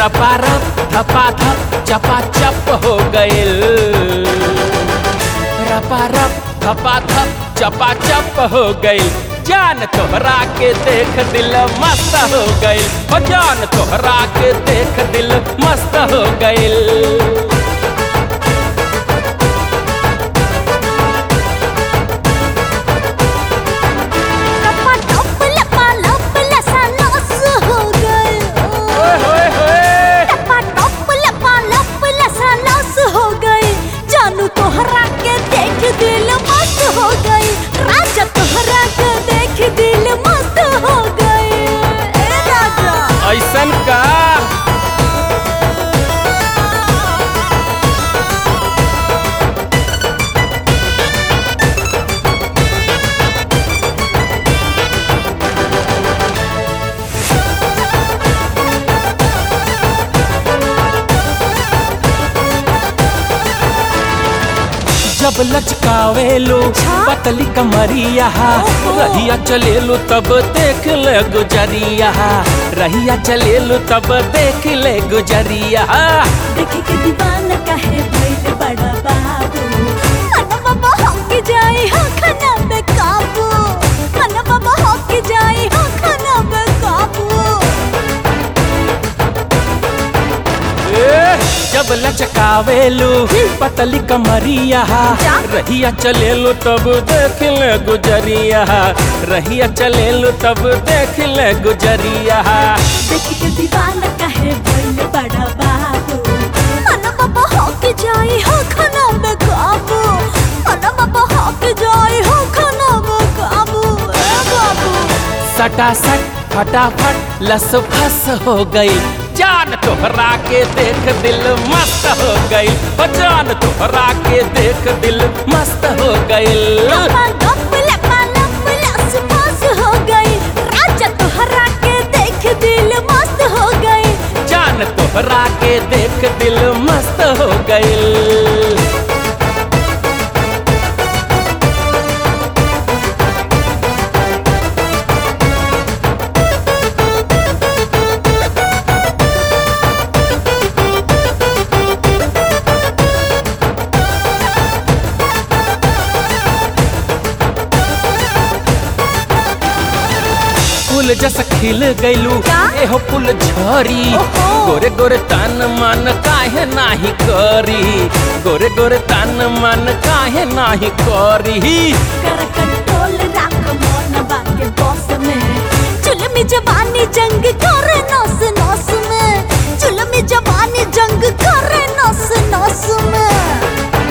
रपारप धपा धप चपा चप हो गइल रपारप धपा धप चपा चप हो गइल जान तोहरा के देख दिल मस्त हो गइल ओ जान तोहरा के देख दिल मस्त हो गइल लपा लप लपा लप लसा लस हो गए ओए होए होए लपा लप लपा लप लसा लस हो गए जानू तोहरा के देख दिल मस्त हो गई राजा तोहरा के देख दिल मस्त हो गए ए राजा ऐसन का जब लचकावेलो पतली कमरिया रहिया चलेलो तब देख ले गुजरिया रहिया चलेलो तब देख ले गुजरिया देखे के दीवाना काहे भइल बड़ा बाबू मन बाबा हक जाए हो खाना पे काबू मन बाबा हक जाए हो खाना पे काबू ए, जब लचकावेलो पतली कमरिया रहिया चलेलो तब देख ले गुजरिया रहिया चलेलो तब देख ले गुजरिया देखे के दीवाना काहे भइल बड़ा बाबू मन बाबा हक जाए हो खाना पे काबू मन बाबा हक जाए हो खाना पे काबू ए बाबू सटासट फटाफट लस फस हो गई जान तोहरा के देख दिल मस्त हो गई ओ जान तोहरा के देख दिल मस्त हो गई लपा गप लपा लप लस फस हो गई राजा तोहरा के देख दिल मस्त हो गई जान तोहरा के देख दिल मस्त हो गई फूल जस खिल गइलू का? एहो फूल झरी ओहो। गोरे गोरे तन मन काहे नाही करी गोरे गोरे तन मन काहे नाही करी कर कंट्रोल राख मन बाके बॉस में जुल्मी जवानी जंग करे नस नस में जुल्मी जवानी जंग करे नस नस में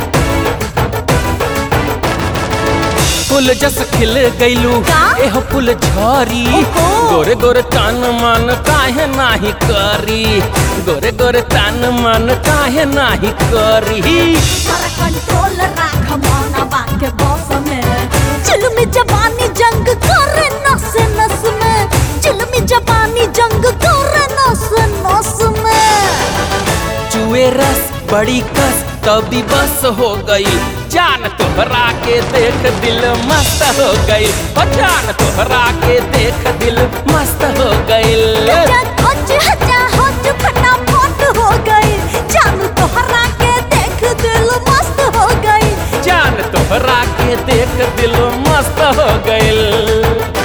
फूल जस खिल गइलू का? एहो फूल झरी ओहो। गोरे गोरे तन मन काहे नाही करी गोरे गोरे तन मन काहे नाही करी कर कंट्रोल राख मन बाके बॉस में जुल्मी जवानी जंग करे नस नस में जुल्मी जवानी जंग करे नस नस में चुए रस बड़ी कस तभी बस हो गई जान तोहरा के देख दिल मस्त हो गई ओ जान तोहरा के देख दिल मस्त हो गई लगा खोज हजा होज फटाफट हो गई जानू तोहरा के देख दिल मस्त हो गई जान तोहरा के देख दिल मस्त हो गई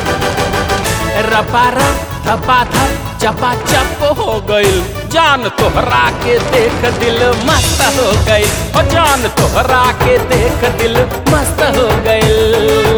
रपारा थपा थप चपा चप हो गइल जान तोहरा के देख दिल मस्त हो गइल ओ जान तोहरा के देख दिल मस्त हो गइल